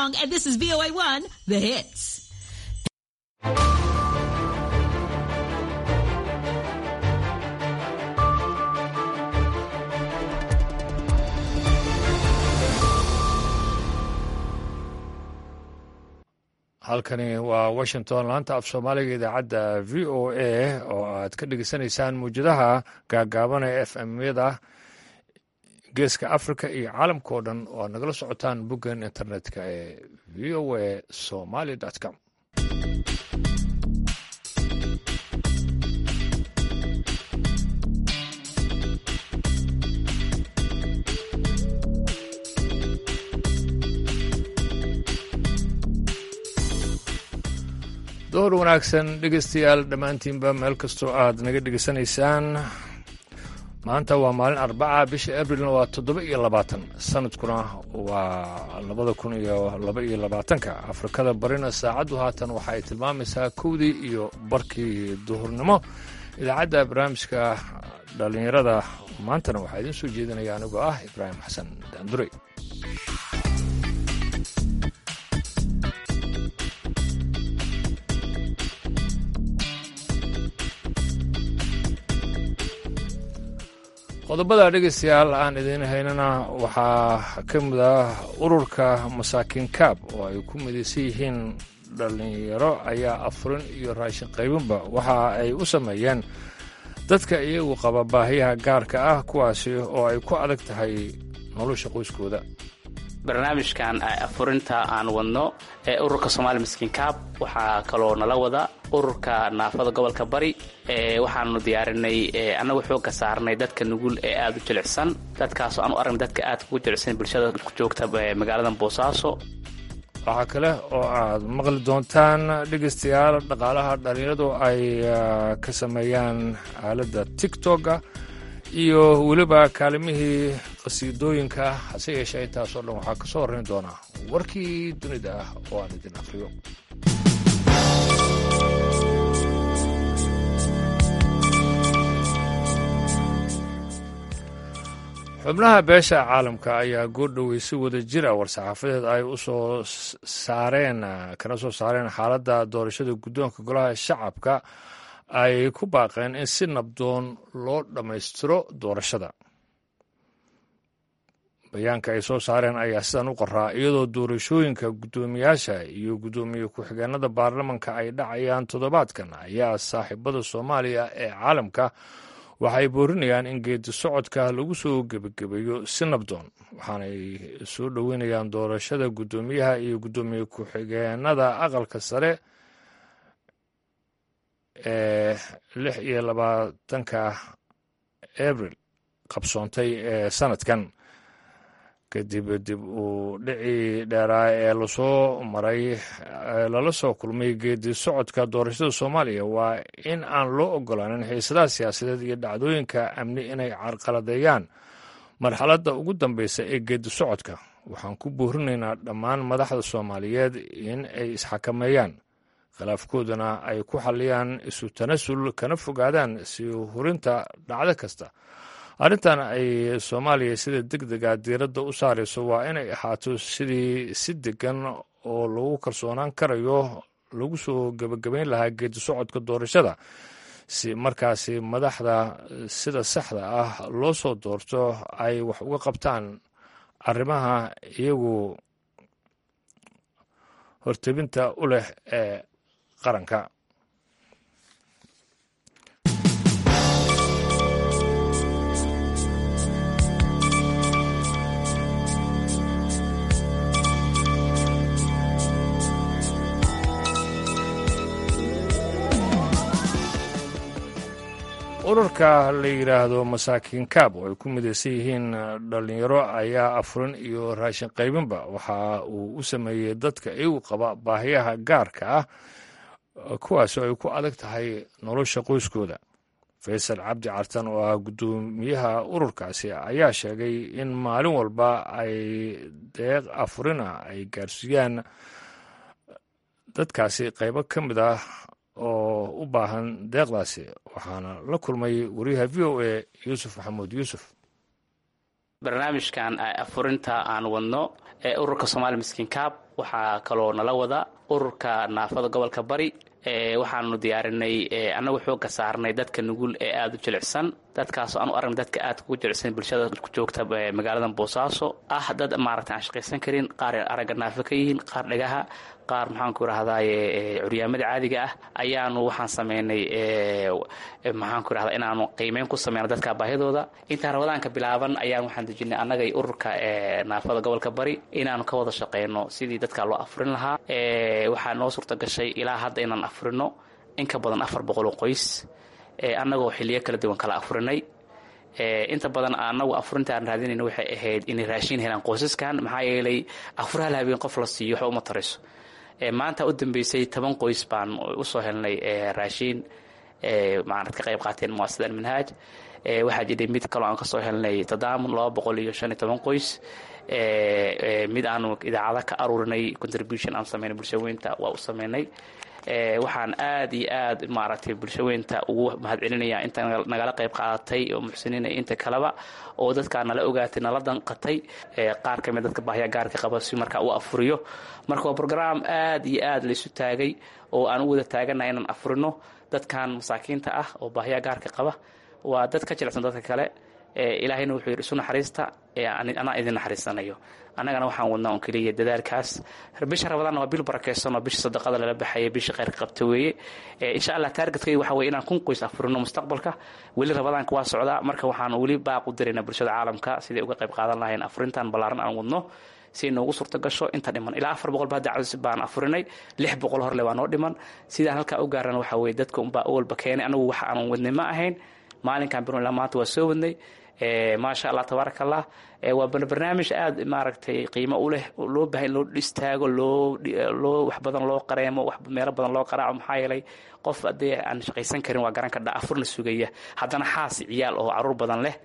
Armstrong, and this is VOA1, The Hits. halkani waa washington laanta af soomaaliga idaacadda v o a oo aad ka dhegeysanaysaan muwjadaha gaagaabana f m-yada geeska africa iyo caalamka oo dhan oo aad nagala socotaan boggan internetka ee v o a somaly com door wanaagsan dhegeystayaal dhammaantiinba meel kastoo aad naga dhegeysanaysaan maanta waa maalin arbaca bisha abrilna waa toddoba iyo labaatan sanadkuna waa labada kun iyo laba iyo labaatanka afrikada barina saacaddu haatan waxa ay tilmaamaysaa kowdii iyo barkii duhurnimo idaacadda barnaamijka dhallinyarada maantana waxaa idiin soo jeedinaya anigoo ah ibraahim xasan daandurey qodobada dhegeystayaal aan idiin haynana waxaa ka mid ah ururka masaakiin kaab oo ay ku midaysan yihiin dhallinyaro ayaa afurin iyo raashin qaybinba waxa ay u sameeyeen dadka iyagu qaba baahiyaha gaarka ah kuwaasi oo ay ku adag tahay nolosha qoyskooda barnaamijkan afurinta aan wadno ee ururka somaali miskiin kaab waxaa kaloo nala wada ururka naafada gobolka bari waxaanu diyaarinay annagu xooga saarnay dadka nugul ee aada u jilicsan dadkaasoo aan u aragnay dadka aad kugu jilicsan bulshada joogta magaalada boosaaso waxaa kale oo aad maqli doontaan dhegeystayaal dhaqaalaha dhallinyaradu ay ka sameeyaan aaladda tigtoga iyo weliba kaalimihii qasiidooyinka hase yeeshee intaasoo dhan waxaa ka soo horrayn doonaa warkii dunida ah oo aan idin akhriyo xubnaha beesha caalamka ayaa goordhowey si wada jira war-saxaafadeed ay u soo saareen kana soo saareen xaaladda doorashada guddoonka golaha shacabka ay ku baaqeen in si nabdoon loo dhammaystiro doorashada bayaanka ay soo saareen ayaa sidan u qoraa iyadoo doorashooyinka guddoomiyaasha iyo guddoomiye ku-xigeenada baarlamanka ay dhacayaan toddobaadkan ayaa saaxiibada soomaaliya ee caalamka waxay boorinayaan in geedi socodka lagu soo gebagabeeyo si nabdoon waxaanay soo dhoweynayaan doorashada guddoomiyaha iyo guddoomiye ku-xigeenada aqalka sare ee lix iyo labaatanka abril qabsoontay ee sanadkan kadib dib uu dhicii dheeraa ee lasoo maray lala soo kulmay geedi socodka doorashada soomaaliya waa in aan loo ogolaanin xiisadaha siyaasadeed iyo dhacdooyinka amni inay carqaladeeyaan marxaladda ugu dambeysa ee geedi socodka waxaan ku boorinaynaa dhammaan madaxda soomaaliyeed in ay isxakameeyaan khilaafkoodana ay ku xalliyaan isu tanasul kana fogaadaan sii hurinta dhacdo kasta arrintan ay soomaaliya sida deg dega diiradda u saarayso waa inay ahaato sidii si degan oo lagu kalsoonaan karayo lagu soo gebagabayn lahaa geedi socodka doorashada si markaasi madaxda sida saxda ah loo soo doorto ay wax uga qabtaan arrimaha iyagu hortebinta u leh ee qaranka ururka la yidhaahdo masaakiin kaab oo ay ku midaysan yihiin dhallinyaro ayaa afurin iyo raashin qaybinba waxa uu u sameeyey dadka iyagu qaba baahiyaha gaarka ah kuwaasoo ay ku adag tahay nolosha qoyskooda faysal cabdi cartan oo ah guddoomiyaha ururkaasi ayaa sheegay in maalin walba ay deeq afurina ay gaarsiiyaan dadkaasi qaybo ka mid ah oo u baahan deeqdaasi waxaana la kulmay wariyaha v o a yuusuf maxamuud yuusuf barnaamijkan afurinta aan wadno ee ururka somaali miskiin kaab waxaa kaloo nala wada ururka naafada gobolka bari waxaanu diyaarinay annagu xooga saarnay dadka nugul ee aada u jilicsan dadkaasoo aan u aragnay dadka aad kugu jilicsan bulshada joogta magaalada boosaaso ah dad maaragta aan shaqaysan karin qaar aragga naafo ka yihiin qaar dhagaha qaar maxaanku irahdaye curyaamada caadiga ah ayaanu waxaan sameynay maxaanku irahda inaanu qiimeyn ku sameyno dadka baahidooda intaan rabadaanka bilaaban ayaan waxaan dejinay annagay ururka naafada gobolka bari inaanu ka wada shaqeyno sidii dadka loo afurin lahaa waxaa noo suurta gashay ilaa hadda inaan afurino in ka badan afar boqol oo qoys annagoo xiliyo kala duwan kala afurinay inta badan anagu afurinta aan raadinayna waxay ahayd inay raashin helaan qoysaskan maxaa yeelay afur hal habeen qof la siiyo waxba uma tarayso maanta u dambeysay toban qoys baan usoo helnay raashiin maarad ka qayb qaateen muasadan manhaaj waxaa jiray mid kaloo aan kasoo helnay tadaamun laba boqol iyo shan iyo toban qoys mid aanu idaacada ka aruurinay contribution aan sameynay bulshaweynta waa u sameynay waxaan aad iyo aad maaragtay bulshaweynta ugu mahadcelinaya inta nagala qayb qaadatay oo muxsiniina inta kaleba oo dadkaa nala ogaatay nala danqatay qaar kamid dadka baahya gaarka qaba si markaa u afuriyo marka waa brograam aad iyo aad laysu taagay oo aan u wada taaganahay inaan afurino dadkan masaakiinta ah oo baahya gaarka qaba waa dad ka jilicsan dadka kale ilaahayna wuxuu yidhi isu naxariista anaa idin naxariisanayo annagana waxaan wadnaa un keliya dadaalkaas bisha rabadaanna waa bil barakeysan oo bisha sadaqada lala baxaya bisha kheyrka qabta weeye insha allah taargetkayga waxa weye inaan kun qoys afurino mustaqbalka weli rabadaanka waa socdaa marka waxaan weli baaq u diraynaa bulshada caalamka siday uga qayb qaadan lahayn afurintan ballaaran aan wadno si noogu suurta gasho inta dhiman ilaa afar boqol baa dacwad baan afurinay lix boqol horle waa noo dhiman sidaan halkaa u gaarana waxa weye dadka unbaa awalba keenay anagu waxa aan wadnay ma ahayn maalinkan birun ilaa maanta waa soo wadnay maasha allah tabaaraka allah waa barnaamij aada maaragtay qiimo u leh loo baahay in loo istaago loo loo wax badan loo qareemo wax meelo badan loo qaraaco maxaa yeelay qof haddee aan shaqaysan karin waa garan kadha afurna sugaya haddana xaas ciyaal oo caruur badan leh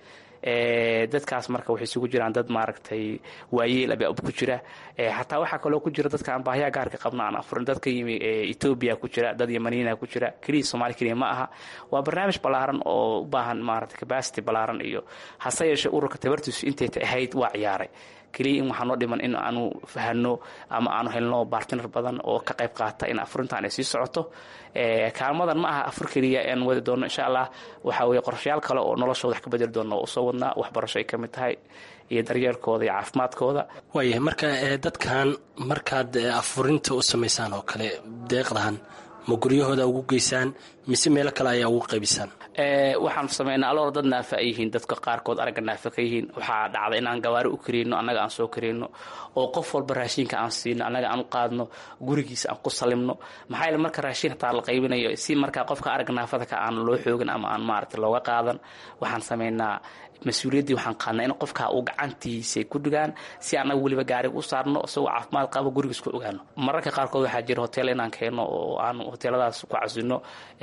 dadkaas marka waxay isugu jiraan dad maaragtay waayeel abaa ku jira xataa waxaa kaloo ku jira dadka aan baahyaa gaarka qabno aan afurin dad ka yimi etoobiya ku jira dad yamaniina ku jira keliya soomaali keliya ma aha waa barnaamij ballaaran oo u baahan maaragtay capacity ballaaran iyo hase yeeshee ururka tabartiisu intay ahayd waa ciyaaray keliya in waxaa noo dhiman in aanu fahano ama aanu helno bartiner badan oo ka qayb qaata in afurintan ay sii socoto kaalmadan ma aha afur keliya aan wadi doono insha allah waxaa weye qorshayaal kale oo noloshooda wax ka bedeli doono oo usoo wadnaa waxbarasho ay ka mid tahay iyo daryeelkooda iyo caafimaadkooda waayahay marka dadkan markaad afurinta u samaysaan oo kale deeqdahan ma guryahooda ugu geysaan mise meelo kale ayaa ugu qaybisaan waxaan sameynaa aloor dad naafa ay yihiin dadka qaarkood aragga naafa ka yihiin waxaa dhacda inaan gawaari u kariyno annaga aan soo kariyno oo qof walba raashinka aan siino annaga aan u qaadno gurigiisa aan ku salimno maxaa yeele marka raashin hataa la qaybinayo si markaa qofka aragga naafada ka aan loo xoogin ama aan maaragta looga qaadan waxaan sameynaa mas-uuliyaddii waxaan qaadnaa in qofka uu gacantiisa ku dhigaan si annaga weliba gaariga u saarno isagoo caafimaad qabo gurigiis ku ogaano mararka qaarkood waxaa jira hotel inaan keeno oo aan hoteeladaas ku casino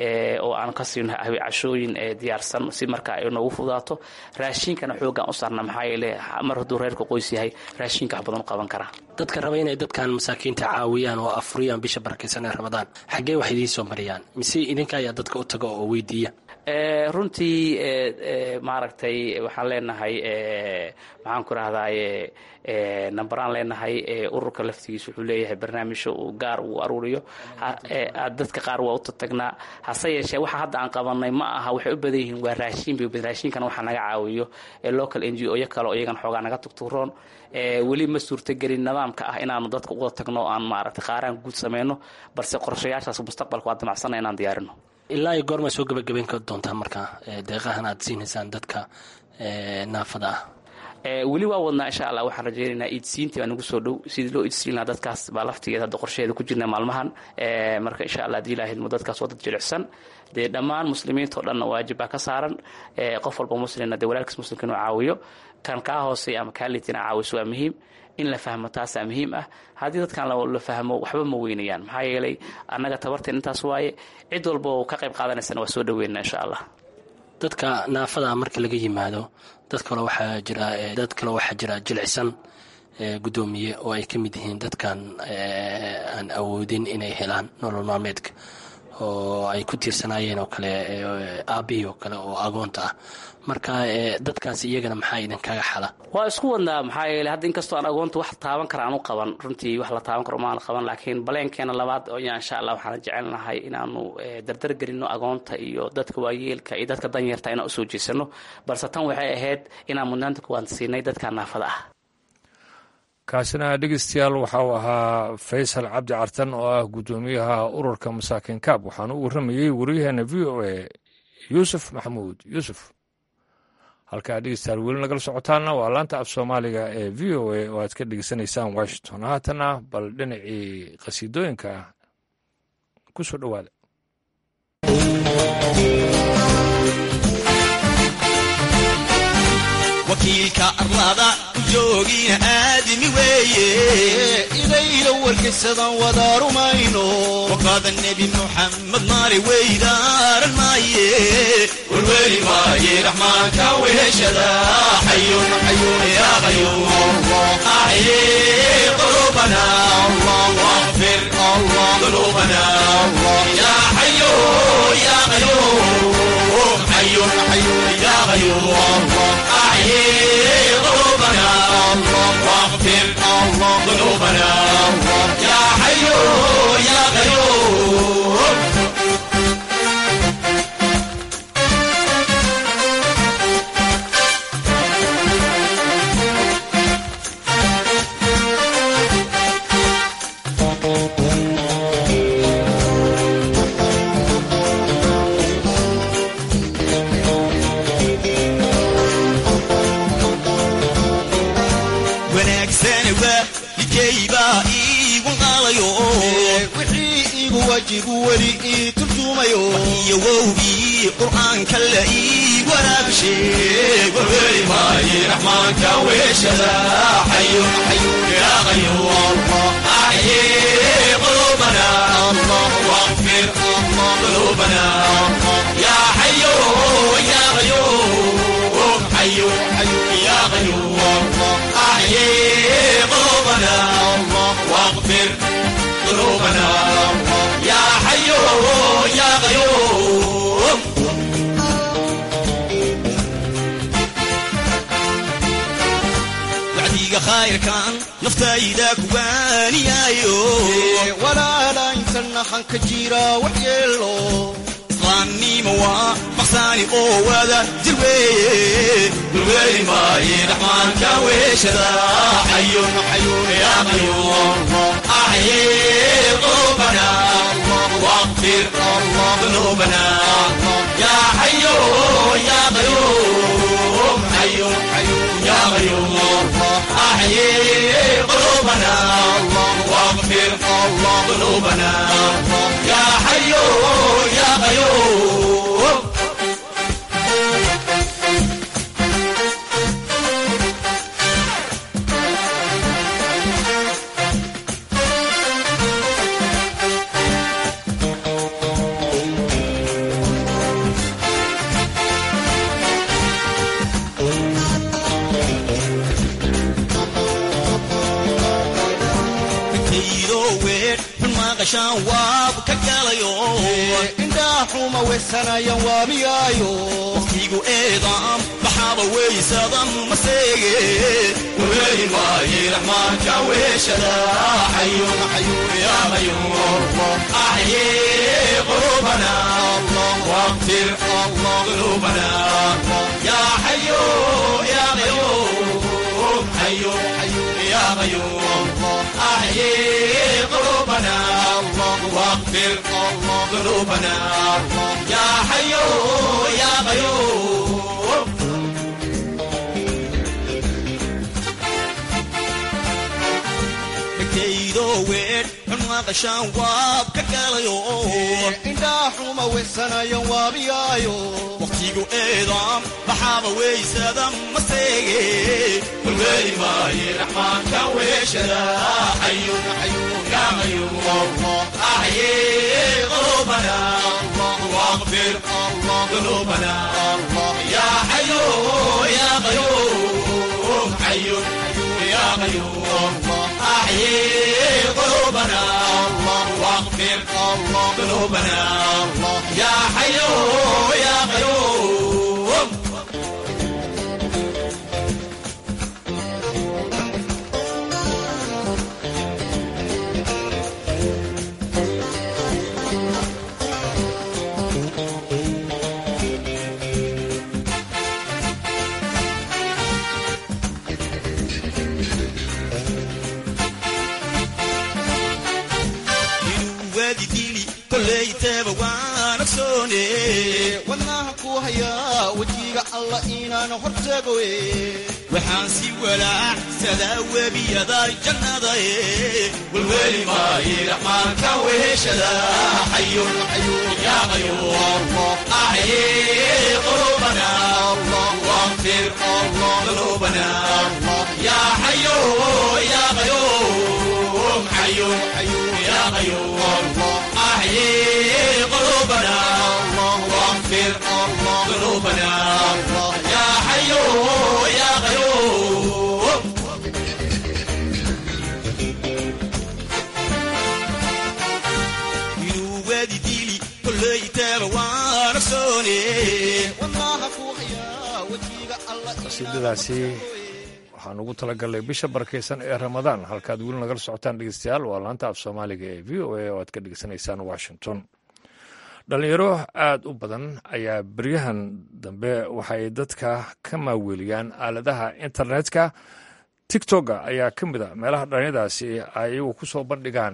oo aan ka siino cashooyin diyaarsan si markaa ay noogu fudaato raashinkana xoogaan u saarna maxaa yeele mar hadduu reerka qoys yahay raashinka wax badan u qaban karaa dadka raba inay dadkan masaakiinta caawiyaan oo afuriyaan bisha barakaysan ee ramadaan xaggee wax idiin soo mariyaan mise idinka ayaa dadka u taga oo weydiiya runtii maaragtay waxaan leenahay maxaan ku rahdaye namberaan leenahay ururka laftigiisa wuxuu leeyahay barnaamijyo uu gaar uu aruuriyo dadka qaar waa u tatagnaa hase yeeshee waxa hadda aan qabanay ma aha waxay u badan yihiin waa raashin bay raashinkana waxaa naga caawiyo local n g o yo kale oo iyagana xoogaa naga tugturoon weli ma suurtagelin nidaamka ah inaanu dadka uwada tagno o aan maaragtay qaaraan guud sameyno balse qorshayaashaas mustaqbalka waa damacsana inaan diyaarino ilaa iyo goormaa soo gabagabayn ka doontaa marka deeqahan aad siinaysaan dadka naafada ah weli waa wadnaa insha allah waxaan rajaynaynaa iidsiintii baa nagu soo dhow sidii loo iidsiin lahaa dadkaas baa laftigeeda hadda qorsheheeda ku jirna maalmahan marka insha allah hadii ilaahidmo dadkaas waa dad jilicsan dee dhammaan muslimiinta o dhanna waajib baa ka saaran qof walba muslimna dee walaalkiis muslimka inuu caawiyo kan kaa hooseeya ama kaa liitina caawiso waa muhiim in la fahmo taasaa muhiim ah haddii dadkan la fahmo waxba ma weynayaan maxaa yeelay annaga tabarteen intaas waaye cid walba oo ka qayb qaadanaysana waa soo dhaweyna insha allah dadka naafada marka laga yimaado dad kale waxaa jira dad kale waxaa jira jilicsan guddoomiye oo ay ka mid yihiin dadkan aan awoodin inay helaan nolol maalmeedka oo ay ku tiirsanaayeen oo kale aabihii oo kale oo agoonta ah marka dadkaas iyagana maxaa idinkaga xala waa isku wadnaa maxaa yeele hadda inkastoo aan agoonta wax taaban kara aan u qaban runtii wax la taaban karo maan qaban laakiin baleenkeena labaad oya insha allah waxaan jecelnahay inaanu dardar gelino agoonta iyo dadka waayeelka iyo dadka danyarta inaan usoo jeesano balse tan waxay ahayd inaan mudnaanta kuwaan siinay dadka naafada ah kaasina dhegeystayaal waxa uu ahaa faysal cabdi cartan oo ah guddoomiyaha ururka masaakiin kaab waxaana u warramayey waryaheena v o a yuusuf maxamuud yuusuf halkaa dhegeystayaal weli nagala socotaana waa laanta af soomaaliga ee v o a oo aad ka dhegeysanaysaan washington haatana bal dhinacii qhasiidooyinka ku soo dhowaada wakiilka arlada ku joogina aadimi weeye idayla warkaysadan wada rumayno waqaada nebi muxamed maali weydaaran maaye warweli maaye raxmaanka weheshada xayun xayun ya qayuum axye qulubana waqfir qulubana ya xayo ya qayuum xayun xayun ya qayuum أحيي قلوبنا واغفر ذنوبنا يا حي يا قيوم iyowowgii qur'aanka la ii waraabsheeg warweli maaye raxmaanka weeshada xayun xayun ya qayuum axye qulubana waqfir qulubana ya xayo ya qayuum xayun xayun ya qayuum axye qulubana waqfir qulubana ya xayo ya qayuum wacdiga khayrkan naftayda kuwaaniyaayo walaala intana hanka jira waxyeelo islaamnimo waa maqsaani oo wada jir weeye dulweeli maaye raxmaanka weeshada xayun xayun ya qayuum axye qulubana واغفر ذنوبنا يا حي يا قيوم حي حي يا قيوم احيي قلوبنا واغفر ذنوبنا يا حي يا قيوم waab ka galayo indhaaxuma weysanayan waamiyaayo waqtigu eedaam baxaaba weysadan maseege waweeli maaye raxmaanka weeshada xayun xayun ya qayuum axye qulubana waqfir qulubana ya xayo ya qayuum xayun xayun ya qayuum axye قلوبنا واغفر ذنوبنا يا حي يا قيوم weed xunwaaqashaan waab ka galayo indhaaxuma weysanayan waabiyaayo waqtigu eedaam baxaaba weysadan maseege walweeli maaye raxmaanka weeshada xayun xayun ya qayuum axye qulubana واغفر ذنوبنا يا حي يا قيوم حي يا قيوم أحيي قلوبنا واغفر قلوبنا يا حي يا قيوم waadidiini kollayteeba waan ogsoone wadnaha ku hayaa wejiga alla inaan hortagoe waxaan si walaacsadaa webiyada jannada e welweli maaye raxmaanka weheshada xayun yaa qayuum axye qulubana waqfir qulubana yaa xayo yaa qayuum xayun يا قيوم أحيي قلوبنا واغفر ذنوبنا يا حي يا قيوم وادي ديلي كل يتابع وانا سوني والله اخويا وجهي الله qasiidadaasi waxaan ugu talagalnay bisha barakeysan ee ramadaan halkaad weli nagala socotaan dhegeystayaal waa laanta af soomaaliga ee v o a oo aad ka dhegeysanaysaan washington dhalinyaro aada u badan ayaa beryahan dambe waxay dadka ka maaweeliyaan aaladaha internetka tigtoga ayaa ka mid a meelaha dhalinyadaasi ay iyagu ku soo bandhigaan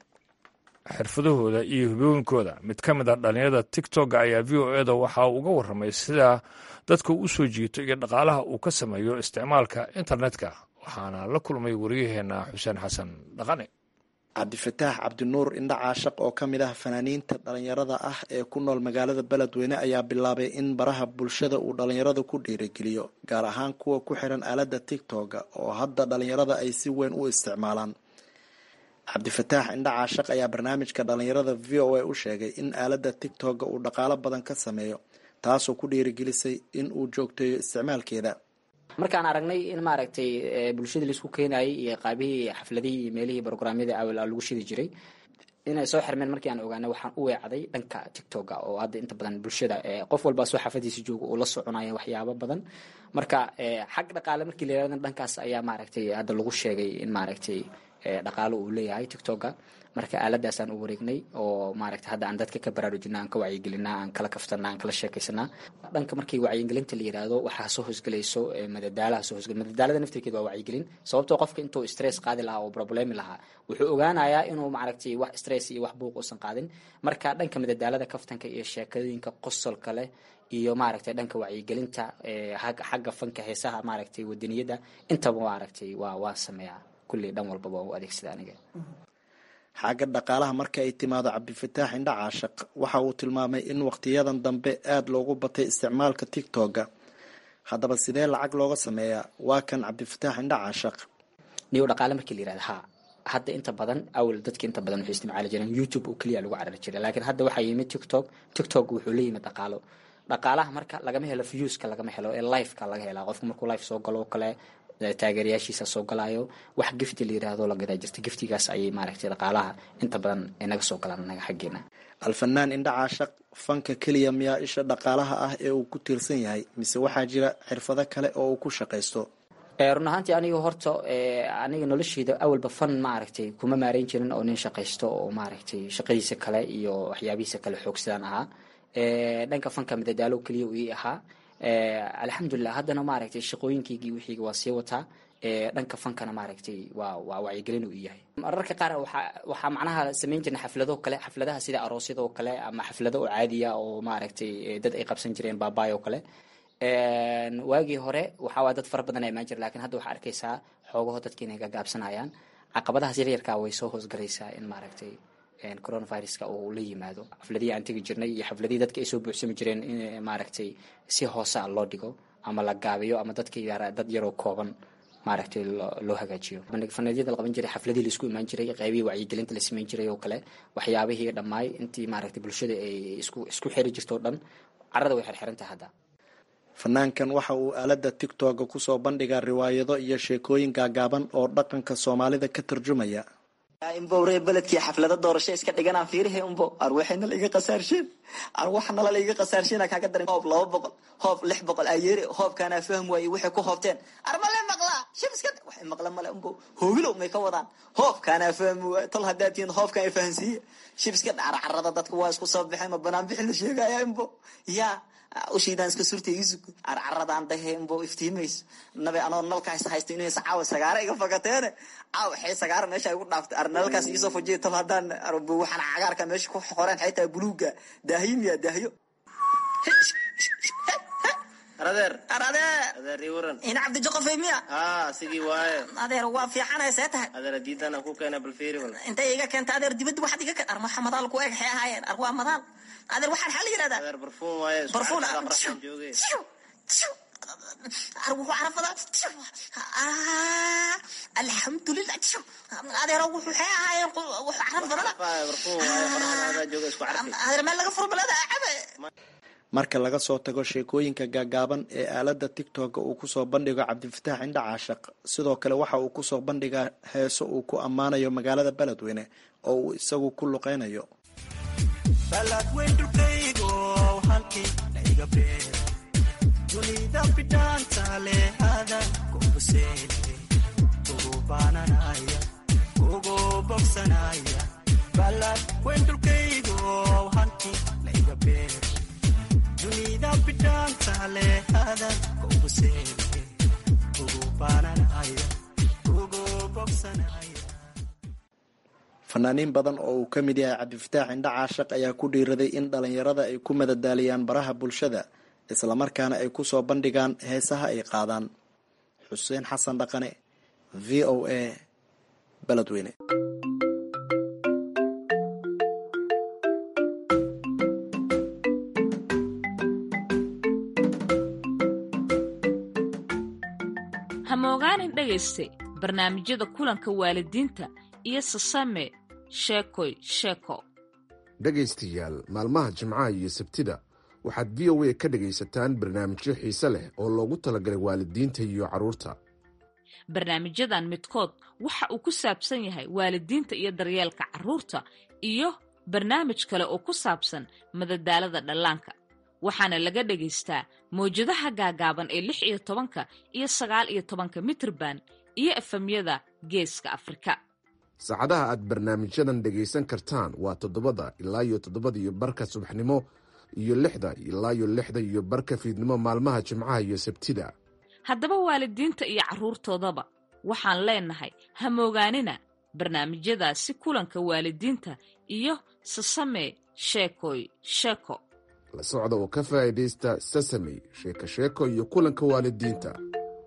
xirfadahooda iyo hubooyinkooda mid ka mid a dhalinyarada tigtoga ayaa v o eda waxa uu uga warramay sida dadka u soo jiito iyo dhaqaalaha uu ka sameeyo isticmaalka internetka waxaana la kulmay wariyaheenna xuseen xasan dhaqane cabdifataax cabdinuur indha caashaq oo ka mid ah fanaaniinta dhalinyarada ah ee ku nool magaalada beledweyne ayaa bilaabay in baraha bulshada uu dhalinyarada ku dhiirigeliyo gaar ahaan kuwa ku xiran aaladda tigtoga oo hadda dhalinyarada ay si weyn u isticmaalaan cabdifataax indha caashaq ayaa barnaamijka dhalinyarada v o a u sheegay in aaladda tigtoga uu dhaqaalo badan ka sameeyo taasoo ku dhiirigelisay in uu joogteeyo isticmaalkeeda markaan aragnay in maaragtay bulshadii laisku keenayay iyo qaabihii xafladihii iyo meelihii brograamyada awal lagu shidi jiray inay soo xirmeen markii aan ogaanay waxaan u weecday dhanka tictoga oo hadda inta badan bulshada qof walba soo xaafadiisa jooga uu la soconaya waxyaabo badan marka xag dhaqaale markii la yirahdo dhankaas ayaa maaragtay hadda lagu sheegay in maaragtay dhaqaalo uu leeyahay tictoga marka aaladaasaan u wareegnay oo maaragta hadda aan dadka ka baraarujina aan ka wacyigelinaa aan kala kaftana aan kala sheekaysanaa dhanka markii wacyigelinta la yiraahdo waxaa soo hosgelayso madadaalaha soo hosgel madadaalada naftirkeed waa wacyigelin sababtoo qofka intuu stress qaadi lahaa oo problemi lahaa wuxuu ogaanayaa inuu maaragtay wax stress iyo wax buuq uusan qaadin marka dhanka madadaalada kaftanka iyo sheekooyinka qosolka leh iyo maaragtay dhanka wacyigelinta xagga fanka heesaha maaragtay wadaniyada intaba maaragtay waa waan sameeyaa kulli dhan walbaba waan u adeegsada aniga xagga dhaqaalaha marka ay timaado cabdifataax indha caashaq waxa uu tilmaamay in waqtiyadan dambe aada loogu batay isticmaalka tigtoga haddaba sidee lacag looga sameeyaa waa kan cabdifataax indha caashaq niyo dhaqaale markii la yirahda ha hadda inta badan awal dadka inta badan waxay isticmaali jireen youtube oo keliya lagu carari jiray laakiin hadda waxaa yimid tiktok tiktok wuxuu la yimid dhaqaalo dhaqaalaha marka lagama helo viewska lagama helo ee liveka laga helaa qofku markuu live soo galo oo kale taageerayaashiisa soo galaayo wax gifti la yiraahdo la gadaa jirta giftigaas ayay maaragtay dhaqaalaha inta badan naga soo galaan naga xaggeena alfanaan indha caashaq fanka keliya miyaa isha dhaqaalaha ah ee uu ku tiirsan yahay mise waxaa jira xirfado kale oo uu ku shaqaysto run ahaantii aniga horta aniga nolosheyda awalba fan maaragtay kuma maareyn jirin oo nin shaqaysto oo maaragtay shaqadiisa kale iyo waxyaabihiisa kale xoogsadaan ahaa dhanka fanka madadaalo keliya uu ii ahaa alxamdulilah haddana maaragtay shaqooyinkaygii wixiiga waa sii wataa dhanka fankana maaragtay waa waa wacyigelin uu yahay mararka qaar waxaa waxaa macnaha samayn jirna xaflado kale xafladaha sida aroosyada oo kale ama xaflado oo caadiya oo maaragtay dad ay qabsan jireen baabaay oo kale waagii hore waxaa waa dad fara badan imaan jira lakin hadda waxaa arkaysaa xoogaho dadka inay gagaabsanayaan caqabadahaas yaryarkaa way soo hoosgalaysaa in maaragtay coronaviruska uu la yimaado xafladihii aan tegi jirnay iyo xafladihii dadka ay soo buuxsami jireen in maaragtay si hoosa loo dhigo ama la gaabiyo ama dadka dad yaroo kooban maaragtay loo hagaajiyo faneedyada la qaban jiray xafladihii laisku imaan jiray qaybihii wacyigelinta la samayn jiray oo kale waxyaabihii dhammaay intii maaragtay bulshada ay isku isku xiri jirto o dhan carrada way xirxirantahay hadda fanaankan waxa uu aaladda tigtoga kusoo bandhigaa riwaayado iyo sheekooyin gaagaaban oo dhaqanka soomaalida ka tarjumaya imbowree beledkii xaflada doorasho iska dhiganaan fiirihe umbo arwaxayna la iga qasaarshin arwaxnala la iga qasaarshina kaaga darin hoob laba boqol hoob lix boqol ayeere hoobkaanaa fahm waaye waxay ku hoobteen armale maqlaa shib iska waxay maqla male umbo hoogilow may ka wadaan hoobkaanaa fahmi waaye tol haddaa tihiin hoobkan ay fahansiiye shib iska carcarada dadka waa isku soo baxeen ma banaan bixi la sheegaya imbo yaa ushiidaan iska surta iisug carcaradaan dahe imbo iftiimayso nabe anoo nalkaas haysta inay caawa sagaara iga fakateene caawa waxay sagaara meesha igu dhaaftay ar nalkaas iisoo fujiya tal haddaan waxaan cagaarka meesha ku qoreen xaytaa buluuga daahiyo miya daahiyo adeer adeer adeer ii waran ina cabdijoqofay miya haa sidii waaye adeer waa fiicanay see tahay adeer diidana ku keena bal fiiri bal intay iga keenta adeer dibadda waxaad iga keen armaxa madaal ku eg xee ahaayeen ar waa madaal adeer waxaan xaa la yidhahdaa adeer barfuun waaye barfuun raxan jooge ar wuxuu carafadaa alxamdulilah adeero wuxuu xee ahaayeen wuxuu caraf badana barfuun waaye qoraxda adaa jooga isku carfi adeer meel laga furo balada cabe marka laga soo tago sheekooyinka gaagaaban ee aaladda tigtooka uu kusoo bandhigo cabdifataax indha caashaq sidoo kale waxa uu kusoo bandhigaa heeso uu ku ammaanayo magaalada beledweyne oo uu isagu ku luqeynayo dunida bidhaanta leh adan kugu seeday kugu baananaya kugu bogsanaya balad weyn dhulkaygo hanti layga beer dunida bidhaanta leh adan kugu seeday kugu baananaya kugu bogsanaya fanaaniin badan oo uu ka mid yahay cabdifataax indha caashaq ayaa ku dhiiraday in dhalinyarada ay ku madadaaliyaan baraha bulshada islamarkaana ay kusoo bandhigaan heesaha ay qaadaan xuseen xasan dhaqane v o a beledweyne hamogaanin dhegayste barnaamijyada kulanka waalidiinta iyo sasame sheekoy sheeko dhegaystayaal maalmaha jimcaha iyo sabtida waxaad v o a ka dhegaysataan barnaamijyo xiise leh oo loogu talagalay waalidiinta iyo carruurta barnaamijyadan midkood waxa uu ku saabsan yahay waalidiinta iyo daryeelka carruurta iyo barnaamij kale oo ku saabsan madadaalada dhallaanka waxaana laga dhagaystaa mawjadaha gaagaaban ee lix iyo tobanka iyo sagaal iyo tobanka mitrban iyo efemyada geeska afrika saacadaha aad barnaamijyadan dhegaysan kartaan waa toddobada ilaa iyo toddobada iyo barka subaxnimo iyo lixda ilaa iyo lixda iyo barka fiidnimo maalmaha jimcaha iyo sabtida haddaba waalidiinta iyo carruurtoodaba waxaan leenahay hamoogaanina barnaamijyadaasi kulanka waalidiinta iyo sasame sheekoy sheeko la socda oo ka faa'iidaysta sasamey sheeko sheeko iyo kulanka waalidiinta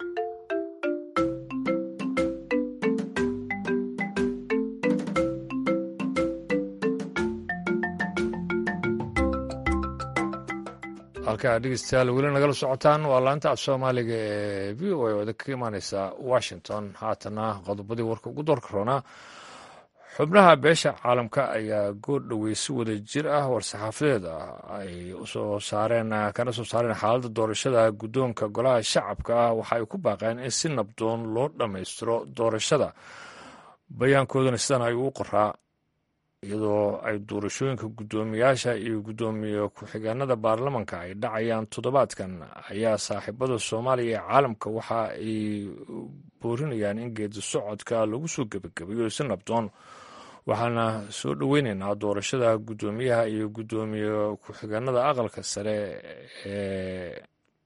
halkaa dhegeystayaal weli nagala socotaan waa laanta af soomaaliga ee v o a oo idinkaga imaaneysa washington haatana qodobadii warka ugu doorka roonaa xubnaha beesha caalamka ayaa goor dhowey si wada jir ah war-saxaafadeed ah ay usoo saareen kana soo saareen xaaladda doorashada guddoonka golaha shacabka ah waxa ay ku baaqeen in si nabdoon loo dhammaystiro doorashada bayaankoodana sidan ay ugu qoraa iyadoo ay doorashooyinka guddoomiyaasha iyo guddoomiye ku-xigeenada baarlamanka ay dhacayaan toddobaadkan ayaa saaxiibada soomaaliya ee caalamka waxa ay boorinayaan in geedi socodka lagu soo gebagabeeyo si nabdoon waxaana soo dhoweyneynaa doorashada guddoomiyaha iyo guddoomiye ku-xigeenada aqalka sare ee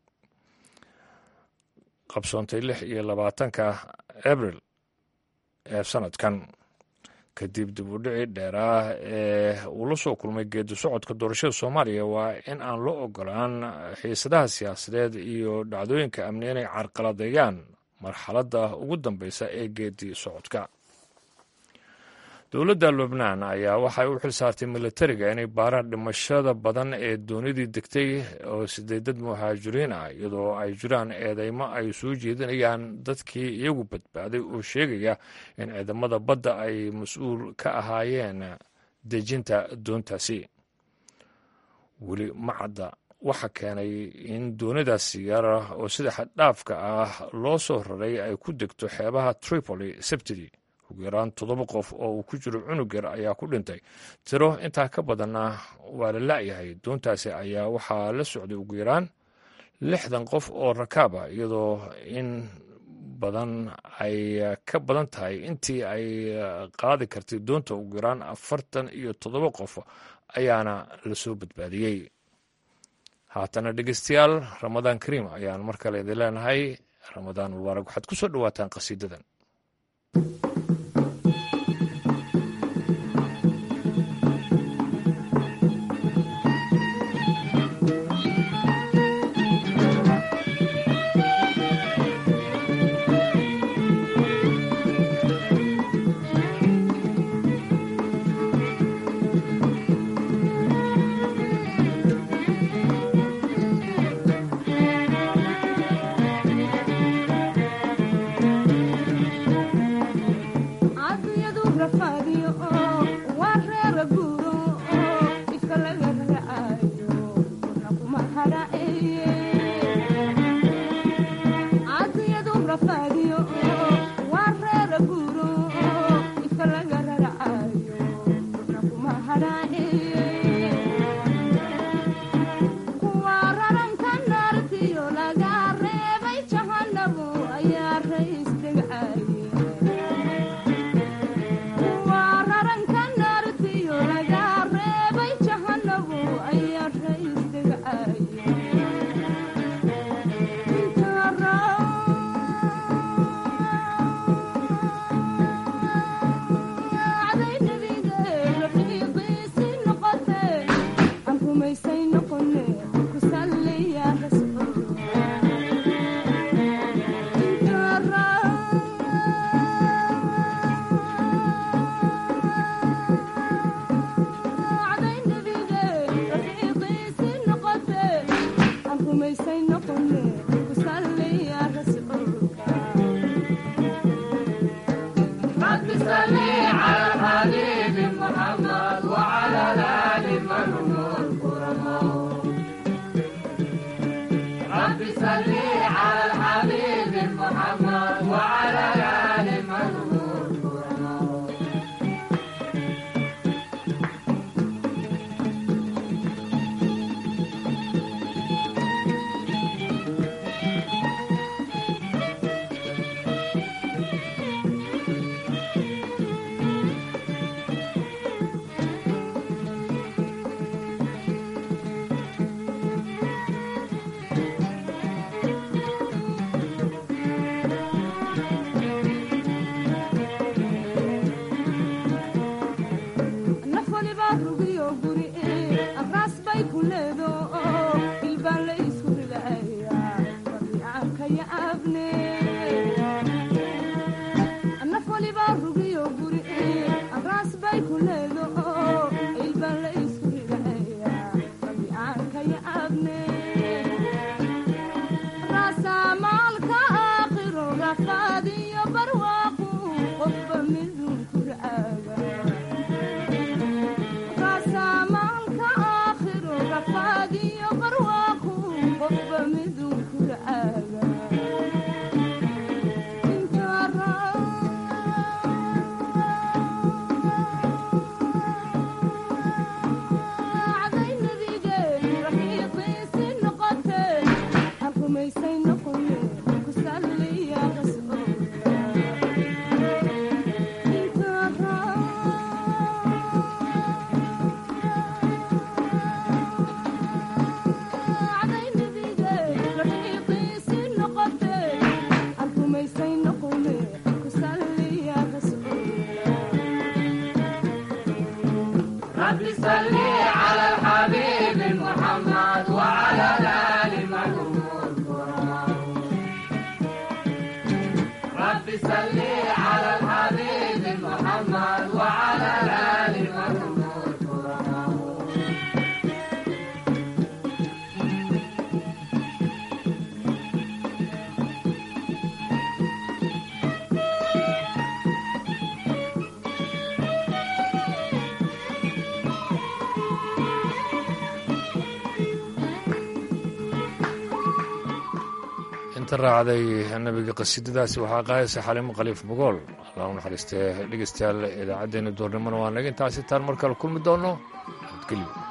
qabsoontay lix iyo labaatanka abril ee sanadkan kadib dib u dhici dheer ah ee uu la soo kulmay geedi socodka doorashada soomaaliya waa in aan loo ogolaan xiisadaha siyaasadeed iyo dhacdooyinka amni inay carqaladeeyaan marxaladda ugu dambeysa ee geedi socodka dowladda lubnaan ayaa waxay u xilsaartay militariga inay baaraan dhimashada badan ee doonidii degtay oo sideedad muhaajiriin ah iyadoo ay jiraan eedeymo ay soo jeedinayaan dadkii iyagu badbaaday oo sheegaya in ciidamada badda ay mas-uul ka ahaayeen dejinta doontaasi weli ma cadda waxa keenay in doonidaas siyaara oo sida xaddhaafka ah loo soo raray ay ku degto xeebaha tripoli sabtidii ugu yaraan toddoba qof oo uu ku jiro cunug yar ayaa ku dhintay tiro intaa ka badanna waa la la'yahay doontaasi ayaa waxaa la socday ugu yaraan lixdan qof oo rakaab ah iyadoo in badan ay ka badan tahay intii ay qaadi kartay doonta ugu yaraan afartan iyo toddoba qof ayaana lasoo badbaadiyey haatana dhegeystayaal ramadaan kariim ayaan mar kale idin leenahay ramadaan mubaarak waxaad ku soo dhowaataan qasiidadan inta raacday nabiga qasiidadaasi waxaa qaadaysa xalimo khaliif bogool allah u naxariistee dhegeystayaal idaacaddeenna doornimona waa naga intaasi taan mar kale kulmi doono nabadgelyo